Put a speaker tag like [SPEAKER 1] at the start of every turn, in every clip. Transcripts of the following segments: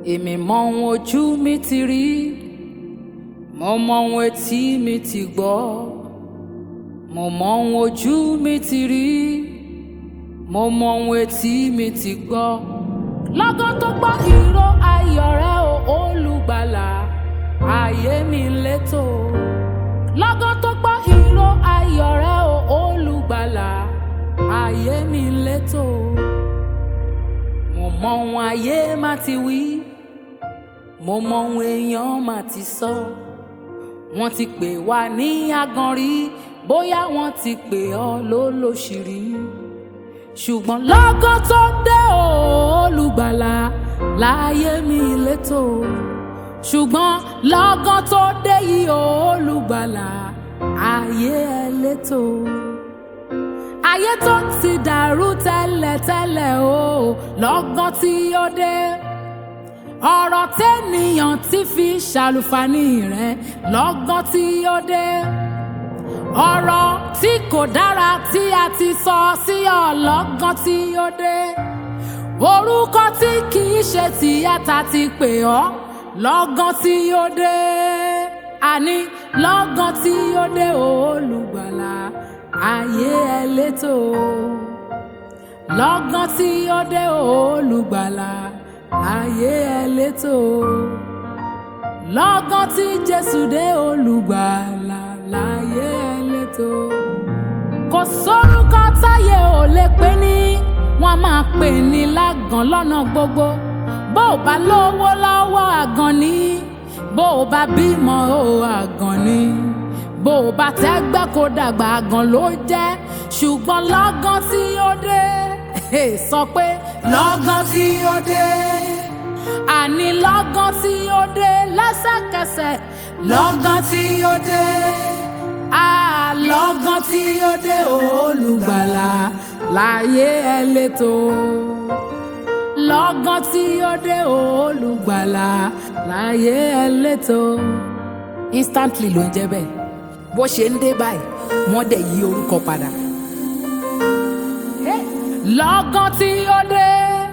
[SPEAKER 1] èmi mọ ohun ojú mi ti rí mo mọ ohun etí mi ti gbọ́ mo mọ ohun ojú mi ti rí mo mọ ohun etí mi ti gbọ́ lọ́gán tó gbọ́ ìró ayọ̀ rẹ o olùgbàlà ayé mi létò lọ́gán tó gbọ́ ìró ayọ̀ rẹ o olùgbàlà ayé mi létò mo mọ ohun ayé má ti wí mo mọ ohun èèyàn má ti sọ wọ́n ti pè wá ní aganrí bóyá wọ́n ti pè ọ́ lólóṣìírí ṣùgbọ́n lọ́gán tó dé o olùgbàlà láyé mi létò ṣùgbọ́n lọ́gán tó dé yìí o olùgbàlà ayé ẹ létò ayé tó ti dàrú tẹ́lẹ̀tẹ́lẹ̀ o lọ́gán tí ó dé ọ̀rọ̀ tẹ́nìyàn ti fi ṣàlùfàní rẹ̀ lọ́gán tí ó dé ọ̀rọ̀ tí kò dára tí a ti sọ sí ọ lọ́gán tí ó dé orúkọ tí kì í ṣe tìyàtà ti pè ọ́ lọ́gán tí ó dé àní lọ́gán tí ó dé olùgbàlà ayé ẹ létò lọ́gán tí ó dé olùgbàlà ayé ẹ létò lọ́gán tí jésù dé olùgbàlà láyé ẹ létò kò sórúkọ táyé ò lè pè ní wọ́n máa pè ní lágàn lọ́nà gbogbo bó o bá lówó lọ́wọ́ àgàn ni bó o bá bímọ o àgàn ni bó o bá tẹ́gbẹ́ kó dàgbà àgàn ló jẹ́ ṣùgbọ́n lọ́gán tí ó dé sọ pé lọ́gán tí ó dé àní lọ́gán tí ó dé lẹ́sẹ̀kẹsẹ̀ lọ́gán tí ó dé lọ́gán tí ó dé olùgbàlà láyé ẹ létò lọ́gán tí ó dé olùgbàlà láyé ẹ létò instantly ló ń jẹ́ bẹ́ẹ̀ bó ṣe ń dé báyìí wọ́n dẹ̀ yí orúkọ padà. lọ́gán tí ó dé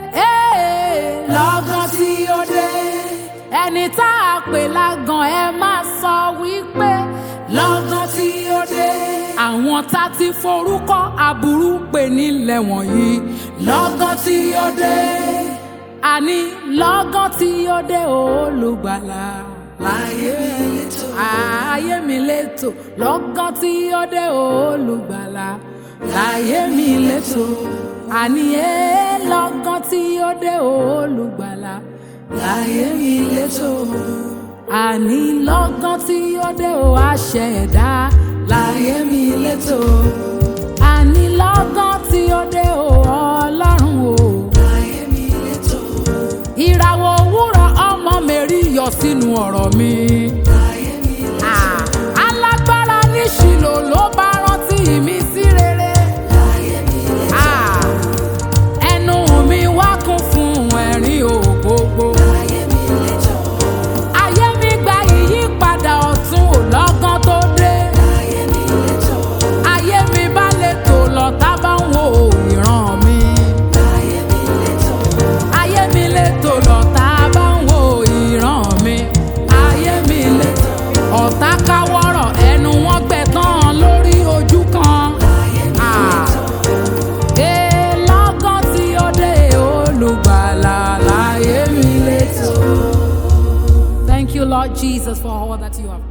[SPEAKER 1] lọ́gán tí ó dé ẹni tá a pè lágàn ẹ máa sọ wípé lọ́gán tí ó dé àwọn tá ti forúkọ aburú pè nílẹ̀ wọ̀nyí lọ́gán tí ó dé àní lọ́gán tí ó dé olùgbàlà láyé mi létò ayé mi létò lọ́gán tí ó dé olùgbàlà láyé mi létò àní ẹ lọ́gán tí ó dé olùgbàlà láyé mi létò àní lọ́gán tí ó dé o àṣẹ ẹ̀dá láyé mi létò àní lọ́gán tí ó dé o ọlọ́run o láyé mi létò ìràwọ̀ òwúrọ̀ ọmọ mẹ́rí yọ sínú ọ̀rọ̀ mi láyé mi létò alágbára ní ṣìlò ló bá rántí mi sí rere láyé mi létò ẹnu mi wá kún fún ẹ̀rín ògbógbó. láyé mi létò ayé mi gba ìyípadà ọ̀tun ò lọ́gán tó dé. ayé mi létò. ayé mi bá lè tò lọ tá bá ń wo ìran mi. ayé mi létò. ayé mi lè tò lọ tá bá ń wo ìran mi. ayé mi létò. ọ̀tá káwọ́rọ̀ ẹnu wọn gbẹ tán lórí ojú kan. ayé mi létò. Ee lọ́gán tí ó dé olùgbàlà láyé mi létò. Thank you, Lord Jesus, for all that you have